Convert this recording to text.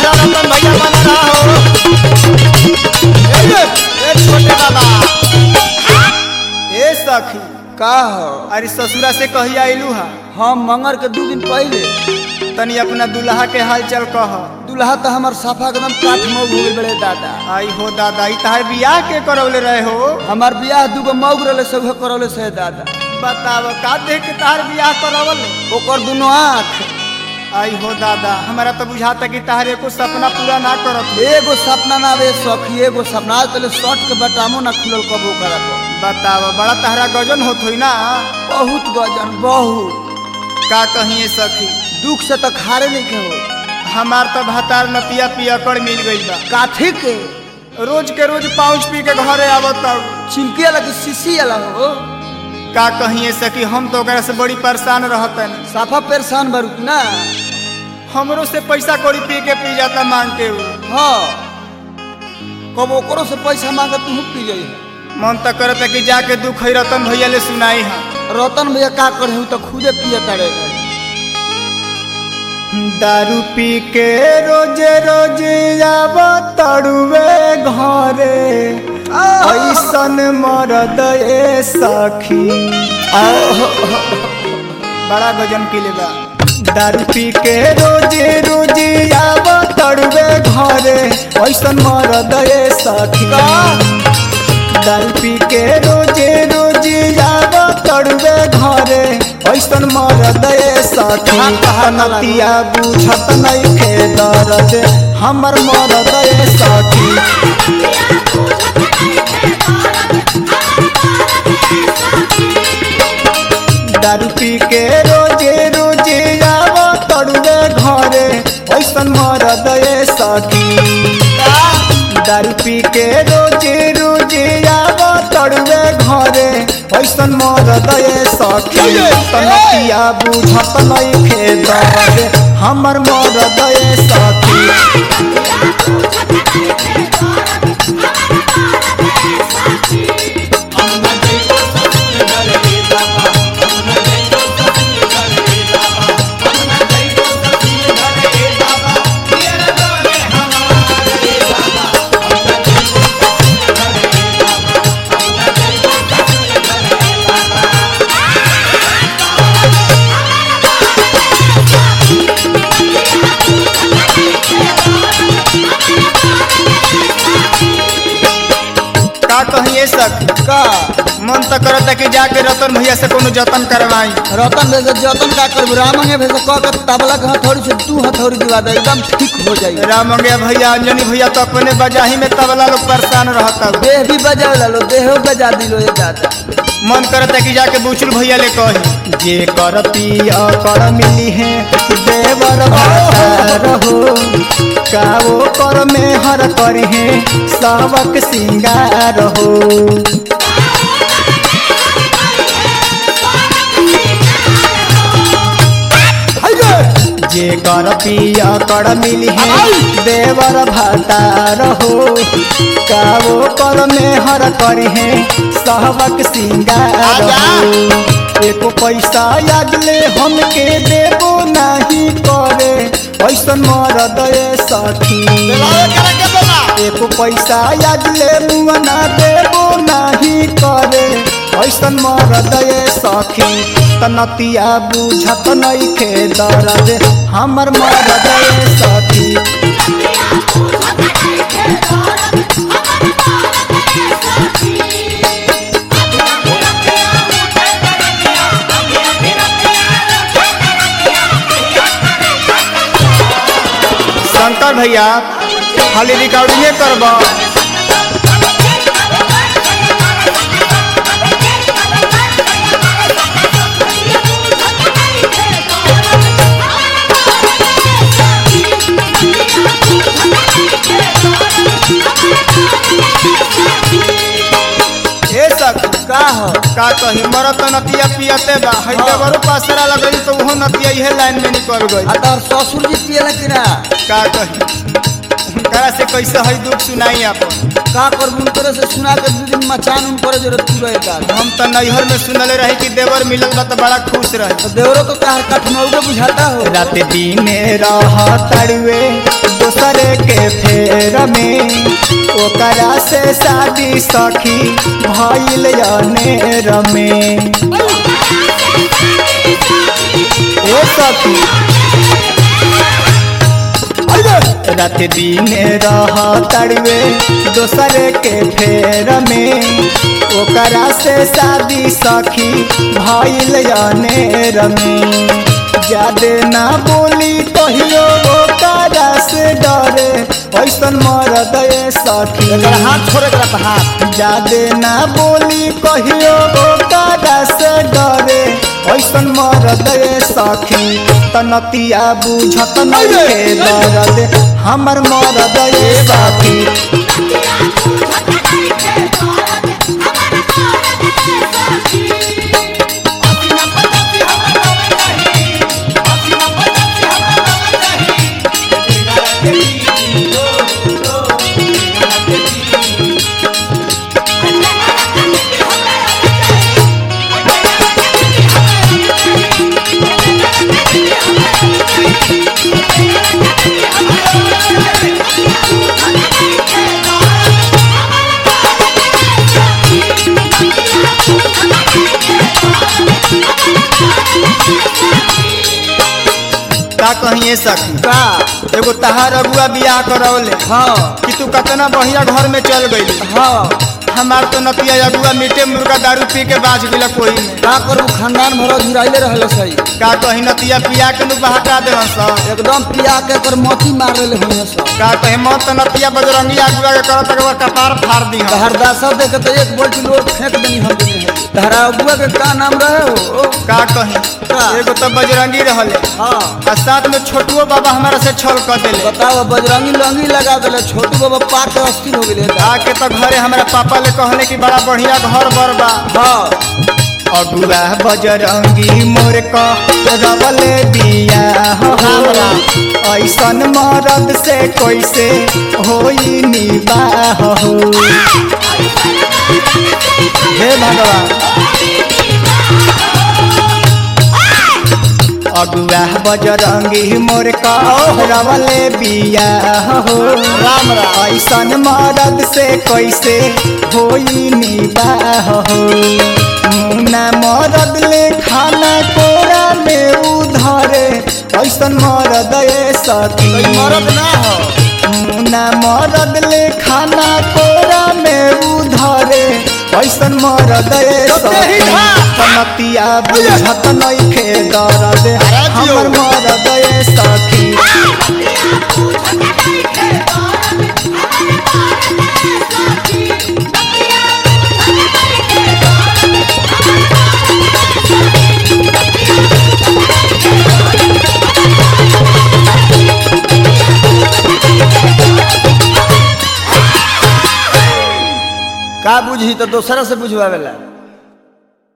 रहा रतन भैया बना रहा हो ए ये, ए छोटे बाबा ए सखी का हो अरे ससुरा से कही आइलू हा हम मंगर के दू दिन पहले तनी अपना दुल्हा के हाल चल कह दुल्हा तो हमार साफा एकदम काठ मौग हो गइल बड़े दादा आई हो दादा ई तहार बियाह के करौले रहे हो हमार बियाह दूगो मौग रहले सब करौले से दादा बताव का देख के तहार बियाह करवल ओकर दुनो आँख आई हो दादा हमारा तो बुझाता कि तहार एको सपना पूरा ना करत एगो सपना ना आवे सखी एगो सपना आज तले शर्ट के बटामो ना खुलल कबो करत बताव बड़ा तहरा गजन होत होई ना बहुत गजन बहुत का कहिए सखी दुख से तो खारे नहीं के हो हमार तो भातार नतिया पियकड़ मिल गई बा काठी के रोज के रोज पाउच पी के घरे आवत ताऊ। चिमकी वाला की शीशी वाला हो का कहिए सखी हम तो ओकरा से बड़ी परेशान रहतन साफा परेशान बारू ना हमरो से पैसा कौड़ी पी के पी जाता मांग के उ। हाँ कब ओकरो से पैसा मांगे तू पी जाई मन तो करता कि जाके दुख है रतन भैया ले सुनाई हा रतन भैया का करे तो खुदे पिए तारे दारू पी के रोजे रोजे आब तड़ुए घरे ऐसन मरद ए सखी बड़ा गजन के बा दारू पी के रोजे रोजे आब तड़ुए घरे ऐसन मरद ए सखी दारू पी के रोजे रोजे आब तड़ुए घरे ऐसन मरद ए सखी नतिया बुझत नइखे दर्द हमर मरद ए सखी दारू पी के रोजे रोजे आब तड़ुए घरे ऐसन मरद ए सखी दारू पी के रोजे रोजे आब तड़ुए घरे ऐसन मरद ए सखी तनतिया बुझत नइखे दर्द हमर मरद ए सखी का कहिए सखी का मन तो करता कि जाके रतन भैया से कोनो जतन करवाई रतन भैया से जतन का करबू रामंगे भैया से कह के तबला के हथौड़ी से तू हथौड़ी दिवा दे एकदम ठीक हो जाई राम गया भैया अंजनी भैया तो अपने बजाही में तबला लोग परेशान रहता देह भी बजा लो देह बजा दिलो ये दादा मन करता कि जाके बुचुल भैया ले कही जे कर पिया कर मिली है देवर रहो का वो कर में हर कर है सावक सिंगार हो जे कर पिया कर मिली है देवर भातार हो का वो कर में हर कर है सहवक सिंगार हो एको पैसा याद ले हमके देबो नहीं करे ऐसन मरद ए सखी एको पैसा याद ले मुआ ना देबो नहीं करे ऐसन मरद ए सखी तनतिया बुझत नइखे दर्द हमर मरद ए सखी शंकर भैया खाली रिकॉर्डिंगे करबा ए सखी का हो का कही मरत नतिया पियते बा हई देवरो पासरा लगई तो उहो नतिया इहे लाइन में निकल गई आ तोहर ससुर जी पियला कि ना का कही उनकरा से कैसे हई दुख सुनाई आपन का करबू उनकरे से सुना के दू दिन मचान उनकरे जरूरत तू रहे दादा हम तो नैहर में सुनले रही कि देवर मिलल बा तो बड़ा खुश रही तो देवरो तो तहर कठमौगे बुझाता हो रात दिन रह तड़ुए दोसरे दूसरे के फेर में ओकरा से शादी सखी भइल अनेर में ए सखी रात दिन रह तड़वे दोसरे के फेर में ओकरा से शादी सखी भइल अनेर में जादे ना बोली कहियो ओकरा से डरे ऐसन मरद ए सखी एकर हाथ छोड़े के रहता हाथ जादे ना बोली कहियो ओकरा से डरे ऐसन मरद ए सखी तनतिया बुझत नइखे दर्द हमर मरद ए सखी का कहिए सखी का एगो तहार अगुआ बियाह करौले हाँ कि तू कतना बढ़िया घर में चल गई हाँ हमार तो नतिया अगुआ मीटे मुर्गा दारू पी के बाज गेला कोई में का करू खानदान भर झुराइले रहले सही का कही नतिया पिया के नु बहका दे सब एकदम पिया के कर मोती मार रहे हुए सब का कहे मत त नतिया बजरंगी अगुआ के करत के कपार फाड़ दी हम हरदासा देखे तो एक बोल्ट लोग फेंक देनी हम देनी है तहरा अबुआ के का नाम रहे हो का कही का? एगो तो बजरंगी रहले हाँ आ साथ में छोटुओ बाबा हमारा से छल कर देले बताओ बजरंगी लंगी लगा दिले छोटू बाबा पाक के अस्थिर हो गए आके तो घरे हमारा पापा ले कहले कि बड़ा बढ़िया घर बर बा हाँ अगुआ बजरंगी मोर क रवले बिया हो ऐसन मरद से कैसे होई निबाह हो हे भगवान अगुआ बजरंगी मोर क रवले बिया हो राम राम ऐसन मरद से कैसे होई निबाह हो मुना मरद ले खाना कोरा में उधरे ऐसन मरद ए सखी कोई मरद ना हो मुना मरद ले खाना कोरा में उधरे ऐसन मरद ए तो तेही सखी था। कनतिया बुझत नइखे दर्द अरे जियो। हमर मरद ए सखी का बुझी तो दोसरा से बुझवावेला